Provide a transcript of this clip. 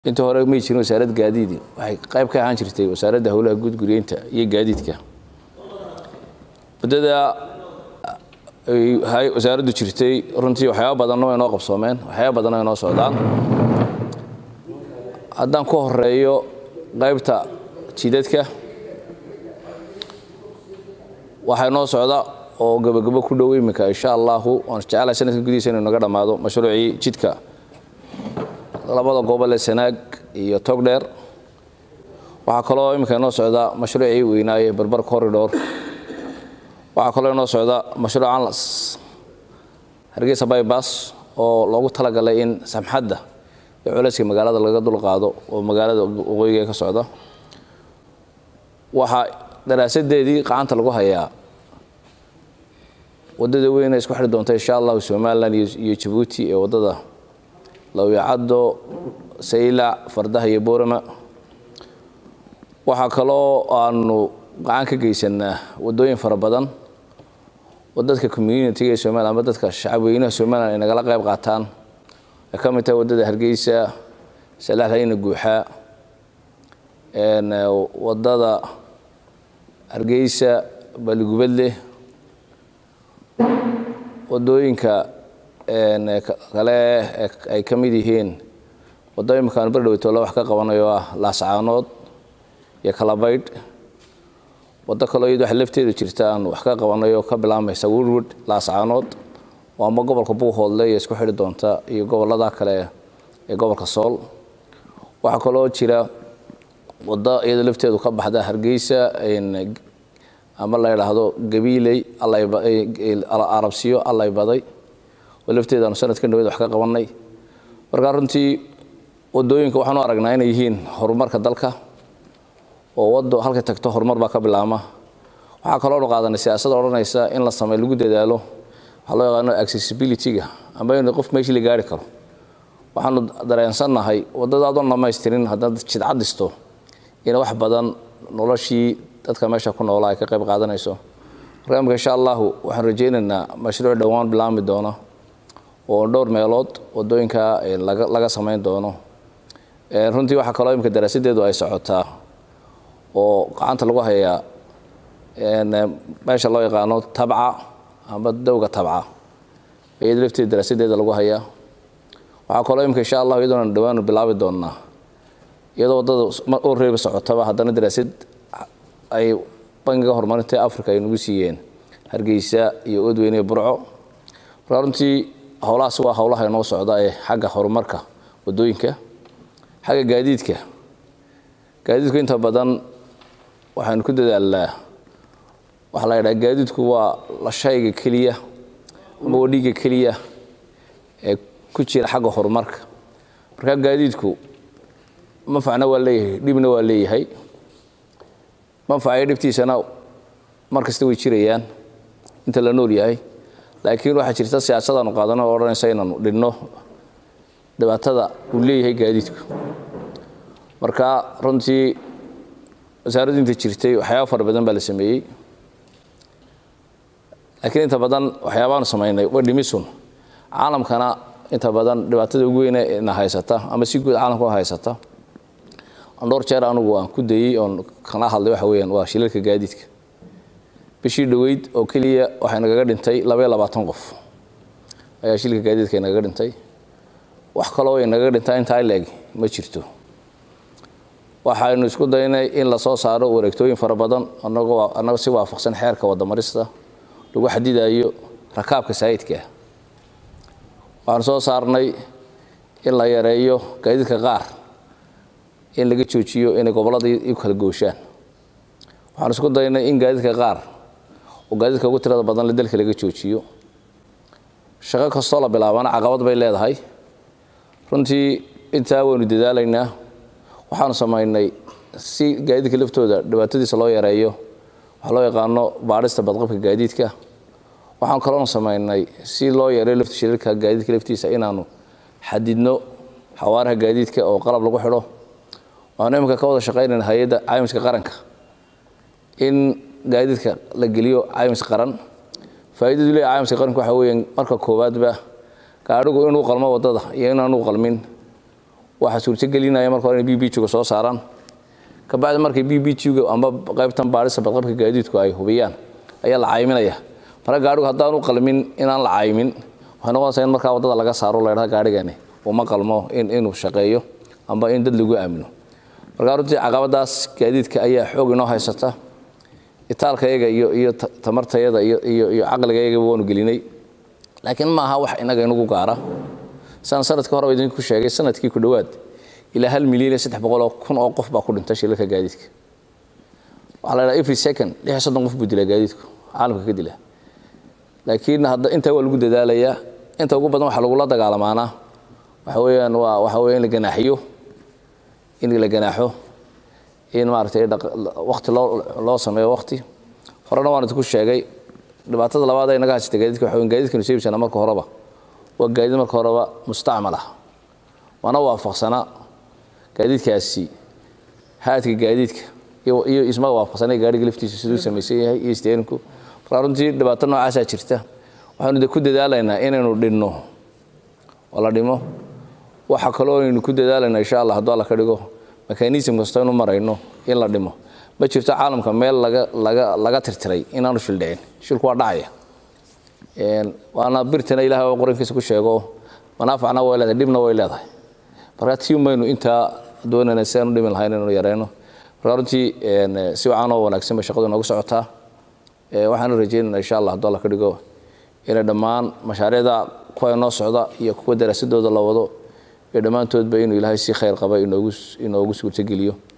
intii hore may jirin wasaaradda gaadiidi waxay qayb ka ahaan jirtay wasaaradda howlaha guud guryeynta iyo gaadiidka muddada ay wasaaraddu jirtay runtii waxyaaba badanna way noo qabsoomeen waxyaaba badanna way noo socdaan haddaan ku horeeyo qaybta jidadka waxaa noo socda oo gabagabo ku dhow iminka insha allahu waan jecelahay sanadka gudihiisa inuu naga dhammaado mashruucii jidka labada gobol ee sanaag iyo togdheer waxaa kaloo iminka inoo socda mashruucii weynaaye barbar corridor waxaa kaloo inoo socda mashruuc anlas hargeysa bybas oo loogu talagalay in samxadda iyo culayska magaalada laga dulqaado oo magaalada waqooyiga ka socda waxaa daraasadeedii qacanta lagu hayaa wadada weyne isku xiri doonta insha allahu somalilan iyo jabuuti ee wadada lawyacaddo saylac fardaha iyo boorama waxaa kaloo aanu gacan ka geysanaa wadooyin fara badan oo dadka communitiga ee somalilan ama dadka shacabweynaha somalilan ay nagala qayb qaataan ay ka mid tahay wadada hargeysa salaxlayna guuxa wadada hargeysa baligubadle wadooyinka kale ay ka mid yihiin waddo imika aan berdhowtole wax ka qabanayo ah laascaanood iyo kalabaydh waddo kaloo iyad wax lafteedu jirta aan wax ka qabanayo ka bilaabmaysa woodwood laascaanood oo ama gobolka buuhoodle iyo isku xidhi doonta iyo gobolada kale ee gobolka sool waxaa kaloo jira waddo iyadoo lafteedu ka baxda hargeysa ama la yidhaahdo gabiiley arabsiyo allay baday oo lafteedaanu sanadka dhaweed wax ka qabanay markaa runtii wadooyinka waxaan u aragnaa inay yihiin horumarka dalka oo wado halkay tagto horumar baa ka bilaama waxaa kaloo nu qaadanay siyaasada odhanaysa in la samey lagu dadaalo waxaa loo yaqaano accessibility-ga ama in qof meeshii la gaari karo waxaanu dareensannahay wadada adoon dhamaystirin haddaad jidcadisto ina wax badan noloshii dadka meesha ku noolaa ay ka qayb qaadanayso marka imika insha allahu waxaan rajaynaynaa mashruuc dhowaan bilaami doona oo dhowr meelood wadooyinka laga samayn doono runtii waxaa kaloo imika daraasadeedu ay socotaa oo gacanta lagu hayaa meesha loo yaqaano tabca ama dowga tabca iyada lafteeda daraasadeeda lagu hayaa waxaa kaloo imika insha allahu iyadoona dhawaanu bilaabi doonaa iyadoo wadada u reeba socotaba haddana daraasad ay bangiga horumarinta africa ay nagu siiyeen hargeysa iyo odweyne iyo burco markaa runtii howlahaas waa howlaha inoo socda ee xagga horumarka wadooyinka xagga gaadiidka gaadiidku inta badan waxaynu ku dadaalnaa waxaa la yidhaha gaadiidku waa la shayga keliya ama wadhiga keliya ee ku jira xagga horumarka markaa gaadiidku manfacna waa leeyahay dhibna waa leeyahay manfacayo dhibtiisana mar kasta way jirayaan inta la nool yahay laakiin waxaa jirta siyaasadaanu qaadano oo odhanaysa inaanu dhinno dhibaatada uu leeyahay gaadiidku marka runtii wasaaraddu inta jirtay waxyaaba fara badan baa la sameeyey laakiin inta badan waxyaabaanu samaynay waa dhimisun caalamkana inta badan dhibaatada ugu weyne na haysata ama si guud caalamka haysata dhowr jeer anugu aan ku dayey oon kala hadlay waxa weyaan waa shilalka gaadiidka bishii dhoweyd oo keliya waxay nagaga dhintay labaiyo labaatan qof ayaa shilka gaadiidka nagaga dhintay wax kaloo ay nagaga dhintaa intaa leeg ma jirto waxaynu isku daynay in lasoo saaro wareegtooyin fara badan annago si waafaqsan xeerka wadamarista lagu xadidayo rakaabka saayidkaa waxaanu soo saarnay in la yareeyo gaadiidka qaar in laga joojiyo inay gobollada u kala gooshaan waxaan isku daynay in gaadiidka qaar oo gaadiidka ugu tirada badan le dalka laga joojiyo shaqo kastoo la bilaabana caqabad bay leedahay runtii intaa waynu dadaalaynaa waxaanu samaynay si gaadiidka laftooda dhibaatadiisa loo yareeyo waxaa loo yaqaano baadhista badqabka gaadiidka waxaanu kaloonu samaynay si loo yareeyo lafta shirarka gaadiidka laftiisa inaanu xadidno xawaaraha gaadiidka oo qalab lagu xidho waxaanu iminka ka wada shaqaynayna hay-adda caymiska qaranka in gaadiidka la geliyo caymis qaran faa'iidadu leeyahay caymiska qaranka waxa weeyaan marka koowaadba gaadhigu inuu qalmo waddada iyo inaanu qalmin waxaa suurtagelinaya marka hore inay b b g-ga soo saaraan kabacdi markay b b g-ga amba qaybtan baadhisa badqabka gaadiidku ay hubiyaan ayaa la cayminaya marka gaadhigu haddaan u qalmin inaan la caymin waxay noqonaysaa in markaa waddada laga saaro la ydhaha gaadhigani uma qalmo inuu shaqeeyo amba in dad lagu aamino markaa runtii caqabadaas gaadiidka ayaa xoog inoo haysata itaalkayaga iyo iyo tamartayada iyo iyo iyo caqligayagaba waanu gelinay laakiin ma aha wax inaga inagu gaara saan sanadkii hore idinku sheegay sanadkii ku dhowaad ilaa hal milyan iyo saddex boqol oo kun oo qof baa ku dhinta shilalka gaadiidka waxaa la dhaha every second lix iyo soddon qof buu dilaa gaadiidku caalamka ka dila laakiin hadda intaa waa lagu dadaalayaa inta ugu badan waxaa lagula dagaalamaanaa waxa weeyaan waa waxa weya in la ganaaxiyo in la ganaaxo in maaragtay wakti loo loo sameeyo wakti horena waan idinku sheegay dhibaatada labaad ee naga haysata gaadiidka waxa weyn gaadiidkanu seebisana marka horeba waa gaadiid marka horeba mustacmal ah waana waafaqsanaa gaadiidkaasi haadka gaadiidka iyo iyo isma waafaqsanay gaadhiga laftiisa siduu samaysan yahay iyo isteerinku markaa runtii dhibaato noocaasaa jirta waxaanu de ku dadaalaynaa inaynu dhinno oo la dhimo waxa kaloo aynu ku dadaalaynaa insha allah hadduu alla ka dhigo mekanism kasta inu marayno in la dhimo ma jirto caalamka meel laga laga laga tirtiray inaanu shil dhicin shilku waa dhacaya waana birtana ilahay oo qorankiisa ku sheego manaafacna way leedahay dhibna way leedahay markaa tii maynu intaa doonayna si aanu dhimi lahayn inaynu yareyno markaa runtii si wacan oo wanaagsan bay shaqadu noogu socotaa waxaanu rajeynayna insha allah hadduu alla ka dhigo inay dhammaan mashaariicda kuwa inoo socda iyo kuwa daraasadooda la wado iyo dhammaantoodba inuu ilaahay si khayr qaba inoogu inoogu suurtogeliyo